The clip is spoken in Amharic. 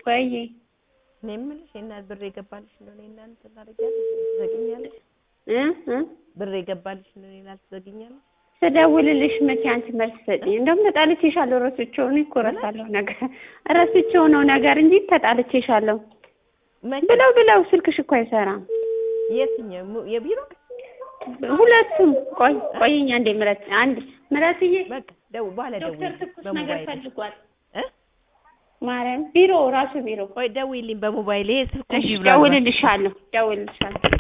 ወይዬ እኔ የምልሽ የእናት ብር የገባልሽ እንደሆነ የእናት እንትን ታደርጊያለሽ ትዘግኛለሽ እ እ ብር የገባልሽ እንደሆነ የእናት ትዘግኛለሽ ስደውልልሽ መቼ አንቺ መልስ ሰጪኝ። እንደውም ተጣልቼሻለሁ። ረስቼው እኔ እኮ እረሳለሁ ነገር ረስቼው ነው ነገር እንጂ ተጣልቼሻለሁ መቼ ብለው ብለው ስልክሽ እኮ አይሰራም። የትኛው mu- የቢሮ ሁለቱም ቆይ ቆይኛ እንዴ ምረት አንድ ምረትዬ በቃ ደው በኋላ ዶክተር ደውዪልኝ ትኩስ ነገር በሞባይል ፈልጓል። እ ማርያም ቢሮ ራሱ ቢሮ ቆይ ደውዪልኝ በሞባይል ይሄ ስልኩ እሺ እምቢ ብሏል። ደውልልሻለሁ ደውልልሻለሁ